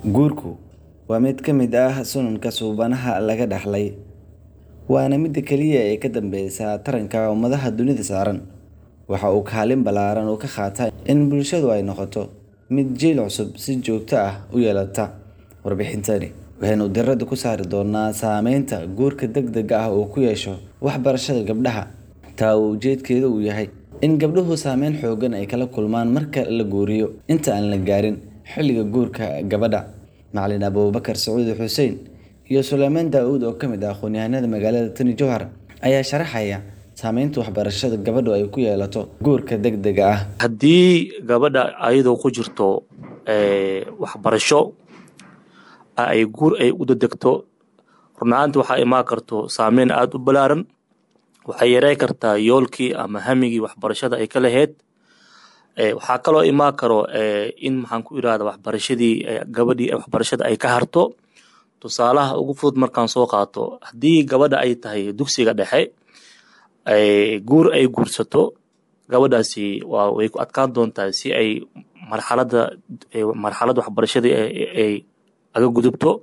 Guurku waa mid ka mid ah sunnanka suubanaha laga dhaxlay, waana midda kaliya ee ka dambeysa taranka ummadaha dunida saaran. Waxa uu kaalin ballaaran ka qaataa in bulshadu ay noqoto mid jiil cusub si joogto ah u yeelata. Warbixintani waxaynu diiradda ku saari doonaa saameynta guurka degdega ah uu ku yeesho waxbarashada gabdhaha, taa oo ujeedkeedu yahay in gabdhuhu saameyn xooggan ay kala kulmaan marka la guuriyo inta aan la gaarin xilliga guurka gabadha. Macallin Abuubakar Sacuud Xuseen iyo Suleymaan Daawud oo ka mid ah aqoonyahanada magaalada Tani Jowhar ayaa sharaxaya saameynta waxbarashada gabadhu ay ku yeelato guurka degdega ah. haddii gabadha ayadoo ku jirto ee, waxbarasho ay guur ay u dedegto run ahaantii waxaa imaan karto saameyn aada u ballaaran waxay yareyn kartaa yoolkii ama hamigii waxbarashada ay ka lahayd Ee, waxaa kaloo imaan karo ee, in maxaan ku irahda waxbarashadii ee, gabadhii waxbarashada ay ka harto tusaalaha ugu fudud markaan soo qaato haddii gabadha ay tahay dugsiga dhexe ay guur ay guursato gabadhaasi waa way ku adkaan doontaa si ay marxaladda ee, marxaladda waxbarashadii ay ay aga gudubto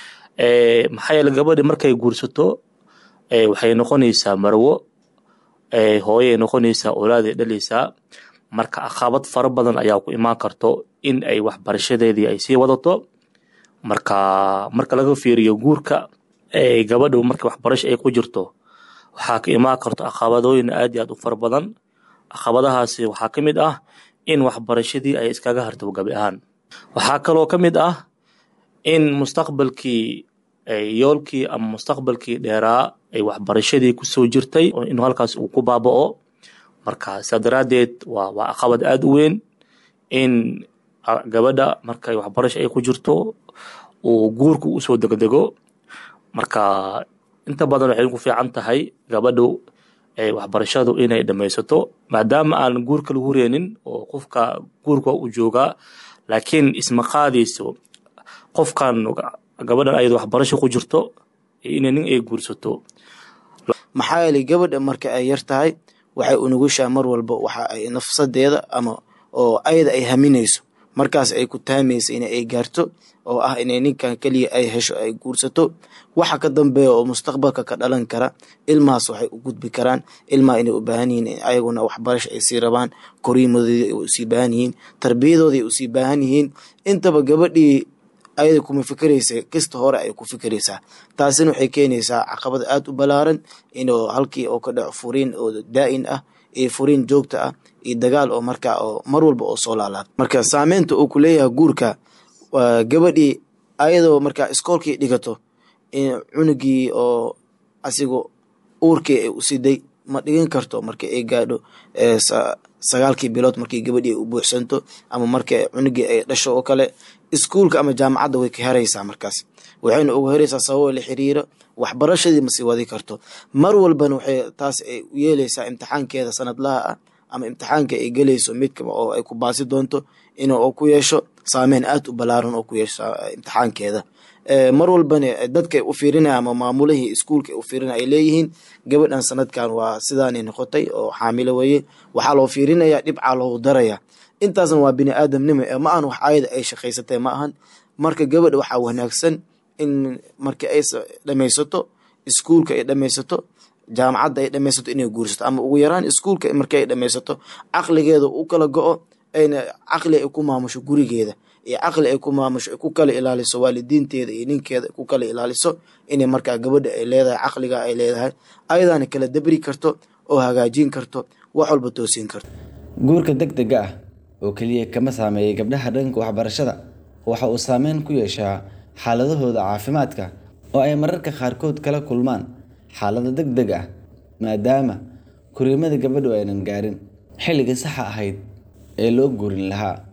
Ee, maxaa yeele gabadhi markay guursato ee, waxay noqonaysaa marwo ee, hooyay noqonaysaa oolaaday dhaleysaa marka caqabad fara badan ayaa ku imaan karto in ay waxbarashadeedii ay sii wadato marka marka laga fiiriyo guurka ee, gabadhu marka waxbarasho ay ku jirto waxaa ka imaan karto caqabadooyin aad iyo aad u fara badan caqabadahaasi waxaa ka mid ah in waxbarashadii ay iskaga harto gabi ahaan waxaa kaloo ka mid ah in mustaqbalkii ee, yoolkii ama mustaqbalkii dheeraa ay waxbarashadii kusoo jirtay oo inuu halkaas uu ku baaba'o marka sidaa daraaddeed waa waa caqabad aada u weyn in a- gabadha markay waxbarasho ay ku jirto uu guurku usoo degdego marka inta badan waxay ku fiican tahay gabadhu ee, waxbarashadu inay dhammaysato maadaama aan guurka lagu reenin oo qofka guurka u joogaa laakiin isma qaadayso qofkan gabadhan ayada waxbarasho ku jirto inay nin ay guursato maxaa yeelay gabadha marka ay yar tahay waxay unugushaa mar walba waxa ay nafsadeeda ama oo ayada ay haminayso markaas ay ku taamaysa in ay gaarto oo ah inay ninkan keliya ay hesho ay guursato waxa ka dambeeya oo mustaqbalka ka dhalan kara ilmahaas waxay u gudbi karaan ilmaha inay u baahan yihiin in ayaguna waxbarasho ay sii rabaan koriimadoodii ay usii baahan yihiin tarbiyadooda ay usii baahan yihiin intaba gabadhii ayada kuma fikeraysa kasta hore ay ku fikeraysaa taasina waxay keenaysaa caqabad aada u ballaaran inuu halkii oo ka dhaco furiin oo daa'in ah iyo furiin joogta ah iyo dagaal oo markaa oo mar walba oo soo laalaad marka saameynta uu ku leeyahay guurka waa gabadhii ayadoo markaa iskoolkii dhigato in cunugii oo asigu uurkii ay u siday ma dhigan karto markii ay gaadho ee, sa- sagaalkii bilood markii gabadhii ay u buuxsanto ama markii cunugii ay dhasho oo kale iskuulka ama jaamacadda way ka heraysaa markaas waxayna ugu heraysaa sababo la xiriira waxbarashadii ma sii wadi karto mar walbana waxay taas ay u yeelaysaa imtixaankeeda sanadlaha ah ama imtixaanka ay gelayso midka oo ay ku baasi doonto inuu ku yeesho saameyn aad u ballaaran oo ku yeesho eh, imtixaankeeda Eh, mar walbana eh, dadka ay u fiirinaya ama maamulihii iskuulka ay u fiirinaya ay leeyihiin gabadhan sanadkan waa sidaanay noqotay oo xaamilo weeye waxaa loo fiirinayaa dhibcaa loogu daraya intaasna waa bini aadamnimo ee ma ahan wax ayada ay shaqaysatay ma ahan marka gabadha waxaa wanaagsan in markii ay sa- dhammaysato iskuulka ay dhammaysato jaamacadda ay dhammaysato inay guursato ama ugu yaraan iskuulka markii ay dhammaysato caqligeeda u kala go-o ayna caqli ay ku maamusho gurigeeda iyo caqli ay ku maamusho ay ku kala ilaaliso waalidiinteeda iyo ninkeeda ay ku kala ilaaliso inay markaa gabadha ay leedahay caqliga ay leedahay ayadaana kala dabri karto oo hagaajin karto wax walba toosin karto Guurka degdega ah oo kaliya kama saameeya gabdhaha dhanka waxbarashada, waxa uu saameyn ku yeeshaa xaaladahooda caafimaadka oo ay mararka qaarkood kala kulmaan xaalado degdeg ah maadaama koriimada gabadhu aynan gaarin xilligii saxa ahayd ee loo guurin lahaa.